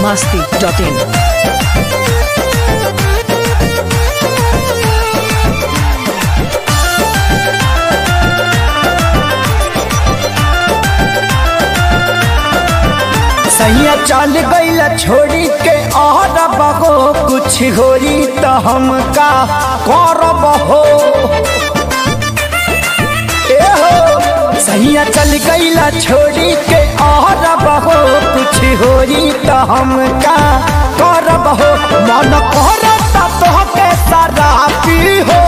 masti.in. सैया चल गईल छोड़ी के और बहो कुछ होरी तो हम का करब हो ए हो सैया चल गईल छोड़ी के और बहो कुछ होरी तो हम का करब हो मन करता तो के सारा पी हो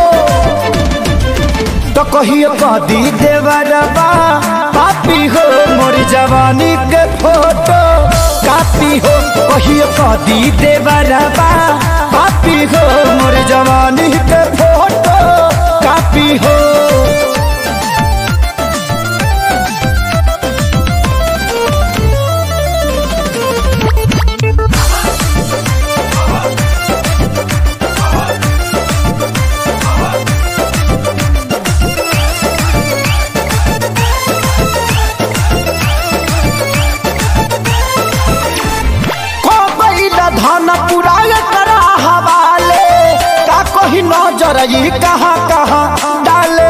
तो कहियो कदी देवरबा पापी हो मोर जवानी के फोटो कापी हो कहियो कदी देवरबा पापी हो मोर जवानी के फोटो कापी हो को बैला धन पुराय करा हवाले का कही नजर ई कहाँ कहाँ डाले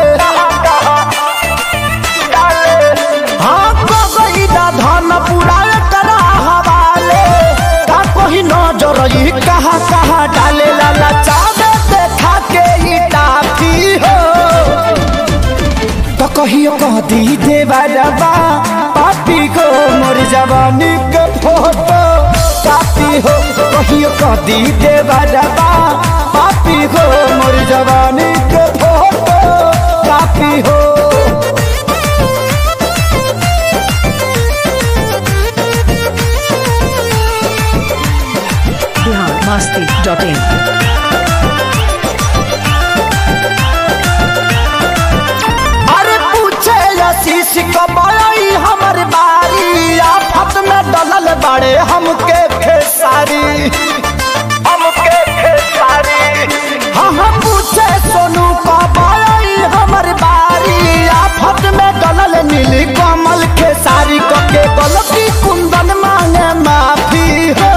हाँ को बैला धन पुराय करा हवाले का कही नजर ई कहाँ कहाँ डाले लाला चावे देखा के ई टाफी हो तो कहियो कह दी देवरबा पापी को मोर जवानी के फोटो कापी हो कहियो कह दी देवरबा पापी को मोर जवानी के फोटो कापी हो Bihar masti.in. अरे पूछे आशीष कमाई हमर बारी आफत में डलल बड़े हमके खेसारी हमके खेसारी हाँ हाँ पूछे सोनू कमाई हमर बारी आफत में डलल नीली कमल खेसारी कके गलती कुंदन मांगे माफी हो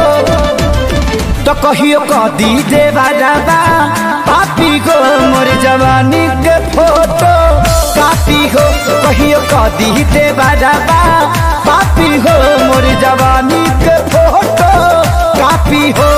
तो कहियो कदी देवा दादा पापी को मोर जवानी के फोटो कापी हो कहियो कदी देवा दादा पापी हो मोर जवानी के फोटो कापी हो